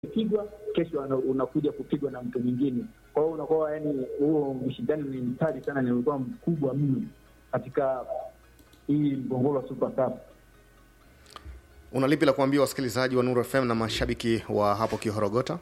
pigwa kesho unakuja kupigwa na mtu mwingine. Kwa hiyo unakuwa yani, huo ushindani ni mkali sana, ni ulikuwa mkubwa mno katika hii mgongoro wa Super Cup. Una lipi la kuambia wasikilizaji wa Nuru FM na mashabiki wa hapo Kihorogota?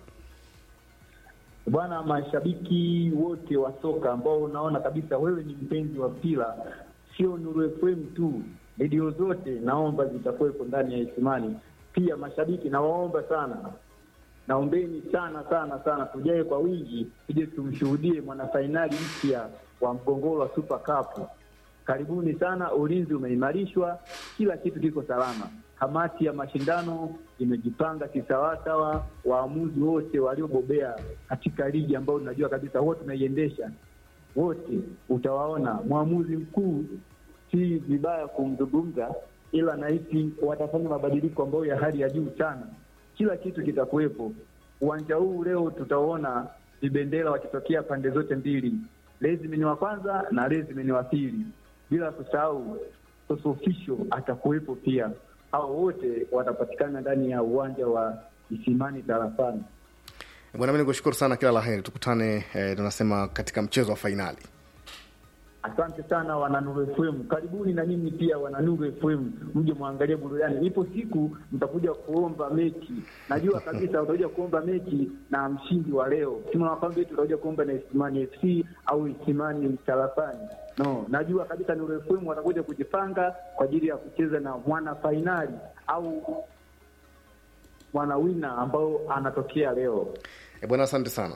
Bwana, mashabiki wote wa soka ambao unaona kabisa wewe ni mpenzi wa mpira, sio Nuru FM tu, redio zote naomba zitakuwepo ndani ya Isimani. Pia mashabiki nawaomba sana, naombeni sana sana sana, tujae kwa wingi, tuje tumshuhudie mwanafainali mpya wa mgongoro wa Super Cup. Karibuni sana, ulinzi umeimarishwa, kila kitu kiko salama. Kamati ya mashindano imejipanga kisawasawa, waamuzi wote waliobobea katika ligi ambayo tunajua kabisa wote tunaiendesha, wote utawaona. Mwamuzi mkuu si vibaya kumzungumza, ila nahisi watafanya mabadiliko ambayo ya hali ya juu sana. Kila kitu kitakuwepo uwanja huu. Leo tutaona vibendera wakitokea pande zote mbili, Lezimeni wa kwanza na Lezimeni wa pili, bila kusahau Sosofisho atakuwepo pia hao wote watapatikana ndani ya uwanja wa Isimani tarafani. Bwana, mimi nikushukuru sana, kila la heri, tukutane eh, tunasema katika mchezo wa fainali. Asante sana wana Nuru FM, karibuni na nyinyi pia wana Nuru FM, mje mwangalie burudani. Ipo siku mtakuja kuomba mechi, najua kabisa utakuja kuomba mechi na mshindi wa leo, tunawakwambia tutakuja kuomba na Isimani FC au Isimani tarafani. No, najua kabisa Nuru FM watakuja kujipanga kwa ajili ya kucheza na mwana fainali au mwana wina ambao anatokea leo. E bwana, asante sana.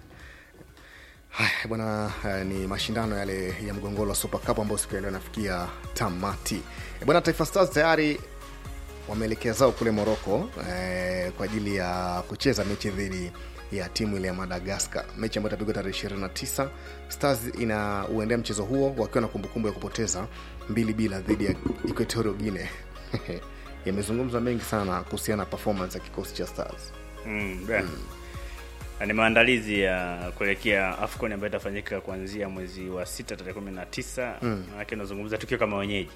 Haya bwana, eh, ni mashindano yale ya mgongoro wa Super Cup ambayo siku ya leo yanafikia tamati. E bwana, Taifa Stars tayari wameelekea zao kule Morocco eh, kwa ajili ya kucheza mechi dhidi ya timu ile ya Madagascar, mechi ambayo itapigwa tarehe 29. Stars ina uendea mchezo huo wakiwa na kumbukumbu ya kupoteza mbili bila dhidi ya Equatorial Guinea. Yamezungumzwa mengi sana kuhusiana na performance ya kikosi cha Stars. Mm, mm. Ni maandalizi ya kuelekea AFCON ambayo itafanyika kuanzia mwezi wa sita tarehe kumi na tisa. Manake unazungumza tukiwa kama wenyeji.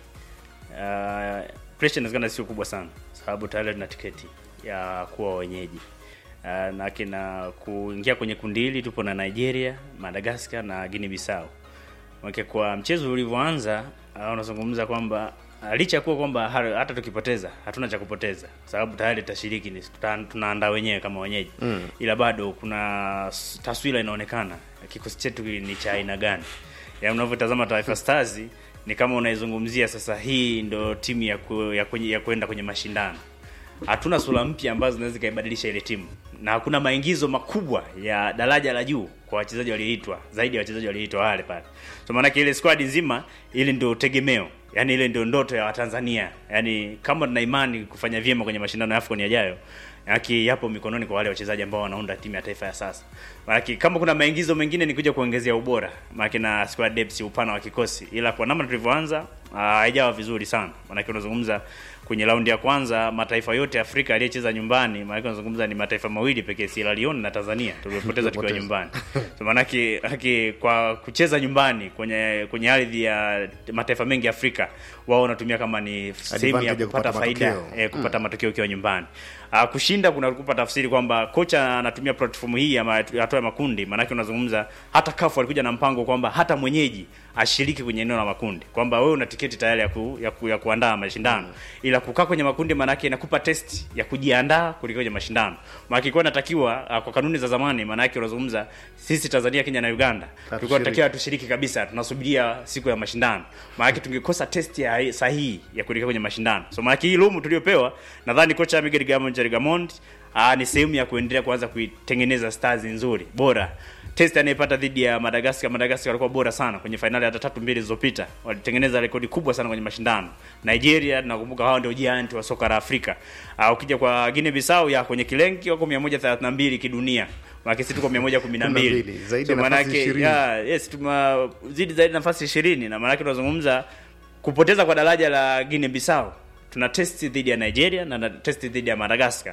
Uh, pressure inawezekana sio kubwa sana sababu tayari tuna tiketi ya kuwa wenyeji. Uh, na kina kuingia kwenye kundi hili tupo na Nigeria, Madagascar na Guinea Bissau. Manake kwa mchezo ulivyoanza, uh, unazungumza kwamba uh, licha ya kuwa kwamba hata tukipoteza hatuna cha kupoteza, sababu tayari tutashiriki, ni tunaandaa wenyewe kama wenyeji mm. Ila bado kuna taswira inaonekana kikosi chetu ni cha aina gani. Ya unavyotazama Taifa Stars ni kama unaizungumzia sasa, hii ndo timu ya ku, ya, kwenye, ya kwenda kwenye mashindano. Hatuna sura mpya ambazo zinaweza zikaibadilisha ile timu na hakuna maingizo makubwa ya daraja la juu kwa wachezaji walioitwa zaidi ya wachezaji walioitwa wale pale. So maana ile squad nzima ile ndio tegemeo. Yaani ile ndio ndoto ya Watanzania. Yaani kama tuna imani kufanya vyema kwenye mashindano ya AFCON yajayo, yaki yapo mikononi kwa wale wachezaji ambao wanaunda timu ya taifa ya sasa. Maana kama kuna maingizo mengine ni kuja kuongezea ubora, maana na squad depth, upana wa kikosi. Ila kwa namna tulivyoanza haijawa vizuri sana. Maana unazungumza kwenye raundi ya kwanza mataifa yote Afrika aliyecheza nyumbani, maana unazungumza ni mataifa mawili pekee, Sierra Leone na Tanzania tuliopoteza tukiwa nyumbani. So maana yake kwa kucheza nyumbani kwenye kwenye ardhi ya mataifa mengi Afrika, wao wanatumia kama ni sehemu ya kupata faida eh, kupata hmm, matokeo ukiwa nyumbani. Uh, kushinda kuna kupa tafsiri kwamba kocha anatumia platform hii ya hatua ya makundi. Maana unazungumza hata kafu alikuja na mpango kwamba hata mwenyeji ashiriki kwenye eneo la makundi, kwamba wewe una tiketi tayari ya, ku, ya, ku, ya kuandaa mashindano mm. Ila kukaa kwenye makundi maana yake inakupa test ya kujiandaa kuliko kwenye mashindano. Maana ilikuwa inatakiwa uh, kwa kanuni za zamani, maana yake unazungumza sisi Tanzania, Kenya na Uganda tulikuwa tunatakiwa tushiriki kabisa, tunasubiria siku ya mashindano. Maana yake tungekosa test ya sahihi ya kuelekea kwenye mashindano. So maana yake hii lumu tuliopewa, nadhani kocha Miguel Gamond Gamond uh, ni sehemu ya kuendelea kuanza kuitengeneza stars nzuri bora test anayepata dhidi ya Madagascar. Madagascar walikuwa bora sana kwenye fainali hata tatu mbili zilizopita, walitengeneza rekodi kubwa sana kwenye mashindano. Nigeria tunakumbuka hao ndio giant wa soka la Afrika. Uh, ukija kwa Guinea Bissau ya kwenye kilenki wako 132 kidunia. Maana sisi tuko 112. Zaidi so, maana yake ya yes tumezidi zaidi nafasi 20 na maana yake tunazungumza kupoteza kwa daraja la Guinea Bissau. Tuna test dhidi ya Nigeria na test dhidi ya Madagascar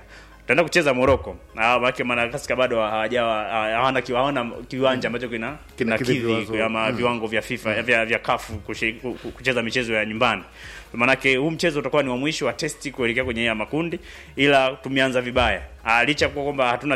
tutaenda kucheza Morocco. Ah, maana Madagascar bado hawajawa hawana kiwa- hawana kiwanja ambacho kina kina Kinakidhi kidhi viwango. ama viwango vya FIFA vya vya CAF kushi- ku- ku- kucheza michezo ya nyumbani. Maanake huu mchezo utakuwa ni wa mwisho wa testi kuelekea kwenye ya makundi, ila tumeanza vibaya. Ah, licha ya kuwa kwamba hatuna